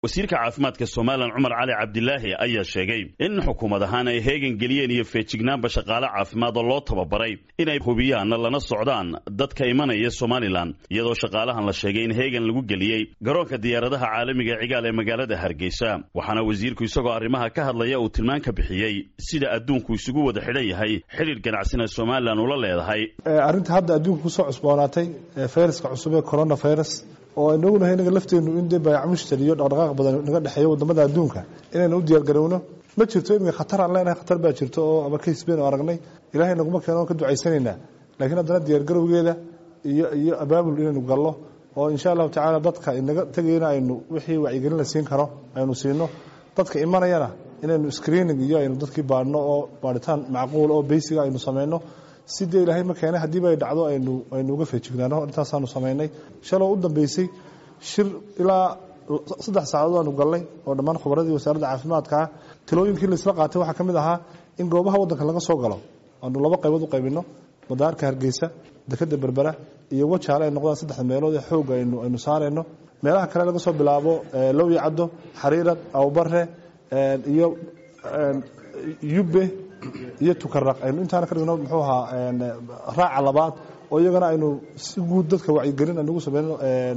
wasiirka caafimaadka somalilan cumar cali cabdilaahi ayaa sheegay in xukuumad ahaan ay heegan geliyeen iyo feejignaanba shaqaale caafimaad oo loo tababaray inay hubiyaan lana socdaan dadka imanaya somalilan iyadoo shaqaalahan la sheegay in heegan lagu geliyey garoonka diyaaradaha caalamiga cigaal ee magaalada hargeysa waxaana wasiirku isagoo arrimaha ka hadlaya uu tilmaan ka bixiyey sida adduunku isugu wada xidhan yahay xidhiir ganacsina somalilan ula leedahay arrinta hadda adduunka kusoo cusboonaatay fayraska cusub ee coronavirus oo inaguna inaga lafteenu in dee baayacmushtar iyo dhaqdhaqaaq badan naga dhexeeyo wadamada adduunka inaynu u diyaargarowno ma jirto iminka khatar aan leenahay khatar baa jirto oo ama kays baynu aragnay ilaahay naguma keeno oon ka ducaysanaynaa laakiin haddana diyaargarowgeeda iyo iyo abaabul inaynu gallo oo insha allahu tacaala dadka inaga tegayna aynu wixii wacyigelin la siin karo aynu siino dadka imanayana inaynu screening iyo aynu dadkii baadhno oo baadhitaan macquul oo beysiga aynu samayno si dee ilaahay ma keenay haddiiba ay dhacdo aynu aynu uga feejignaano intaasaanu samaynay shaloo u dambeysay shir ilaa saddex saacadood aanu galnay oo dhammaan khubaradii wasaaradda caafimaadkaa talooyinkii laisla qaatay waxaa ka mid ahaa in goobaha waddanka laga soo galo aanu laba qaybood u qaybino madaarka hargeysa dekeda berbera iyo wajaale ay noqdaan saddexda meelood ee xoogga aynu aynu saarayno meelaha kale laga soo bilaabo lowya caddo xariirad awbare iyo yubbe iyo tukaraq aynu intaana ka dhigno muxuu ahaa raaca labaad oo iyagana aynu si guud dadka wacyigelin aynugu sameyno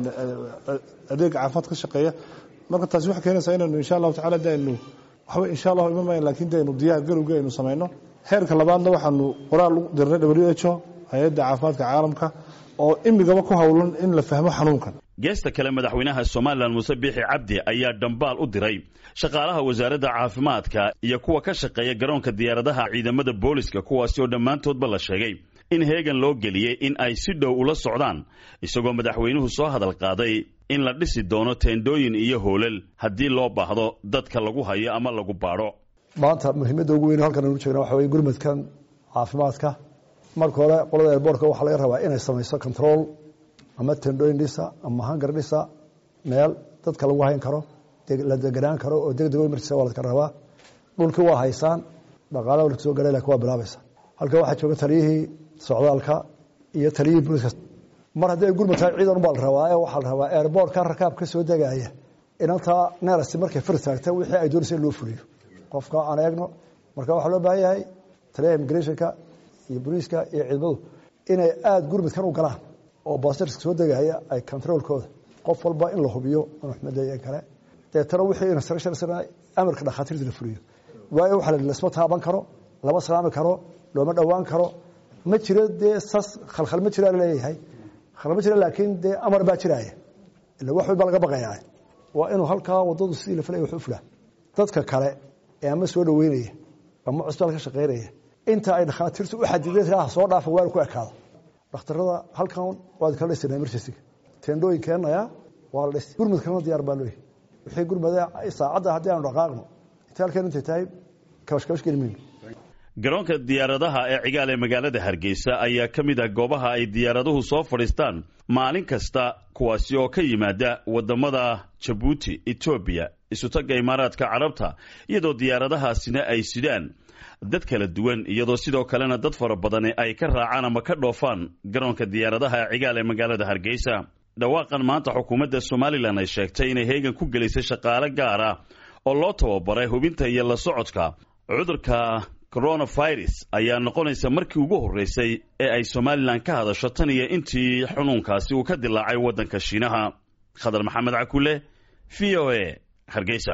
adeega caafimaad ka shaqeeya marka taasi waxay keenaysaa inaynu insha allahu tacala de aynu waxba insha allahu iman mayn lakin de aynu diyaar garowgii aynu sameyno heerka labaadna waxaanu qoraal u dirnay w h o hay-adda caafimaadka caalamka oo imigaba ku howlan in la fahmo xanuunkan geesta kale madaxweynaha somalilan muuse biixi cabdi ayaa dhambaal u diray shaqaalaha wasaaradda caafimaadka iyo kuwa ka shaqeeya garoonka diyaaradaha ciidamada booliska kuwaasi oo dhammaantoodba la sheegay in heegan loo geliyey in ay si dhow ula socdaan isagoo madaxweynuhu soo hadal qaaday in la dhisi doono teendooyin iyo hoolal haddii loo baahdo dadka lagu hayo ama lagu baadho maanta muhiimadda ugu weyn halkan aynu jeegna waxa weye gurmadkan caafimaadka marka hore qolada airboortka waxaa laga rabaa inay samayso control ama tendooyin dhisa ama hangar dhisa meel dadka lagu hayn karo la deganaan karo oo deg dego markiisa waa ladka rabaa dhulkii waa haysaan dhaqaalaha la soo garay lakin waa bilaabaysa halkan waxaa jooga taliyihii socdaalka iyo taliyihii booliska mar haddii ay gurmad tahay ciidan ubaa la rabaa ee waxaa la rabaa airboortka rakaab ka soo degaya inantaa neerasi markay fir taagta wixii ay doonaysa in loo fuliyo qofka aan eegno marka waxaa loo baahan yahay taliyaha immigrationka iyo booliiska iyo ciidamadu inay aada gurmadkan u galaan oo baasirska soo degaya ay controolkooda qof walba in la hubiyo maxmedeeye kale deetana wixii instruction amarka dhakhaatiirta la fuliyo waayo waxa la lasma taaban karo lama salaami karo looma dhowaan karo ma jiro dee sas khalkhal ma jira laleeyahay khalkhal ma jira laakiin dee amar baa jiraaya ila wax walba laga baqayaa waa inuu halkaa waddadu sidii la filaya wax u fulaa dadka kale ee ama soo dhaweynaya ama cusbitaal ka shaqeynaya inta ay dhakhaatiirtu u xadideen soo dhaafa waa ku ekaado dhakhtarada halkan waad kala dhisana emergencyga teendhooyin keenaya waa la dhis gurmudkana diyaar baa looyahy wixii gurmada saacadda haddii aanu dhaqaaqno inta halkan intay tahay kabashkabash geli mayno garoonka diyaaradaha ee cigaal ee magaalada hargeysa ayaa ka mid ah goobaha ay diyaaraduhu soo fadhiistaan maalin kasta kuwaasi oo ka yimaada waddamada jabuuti etoobiya isutagga imaaraadka carabta iyadoo diyaaradahaasina ay sidaan dad kala duwan iyadoo sidoo kalena dad fara badani ay ka raacaan ama ka dhoofaan garoonka diyaaradaha ee cigaal ee magaalada hargeysa dhawaaqan maanta xukuumadda somalilan ay sheegtay inay heegan ku gelisay shaqaale gaar ah oo loo tababaray hubinta iyo la socodka cudurka coronavirus ayaa noqonaysa markii ugu horreysay ee ay somalilan ka hadasho tan iyo intii xunuunkaasi uu ka dilaacay waddanka shiinaha khadar maxamed cakule v o a hargeysa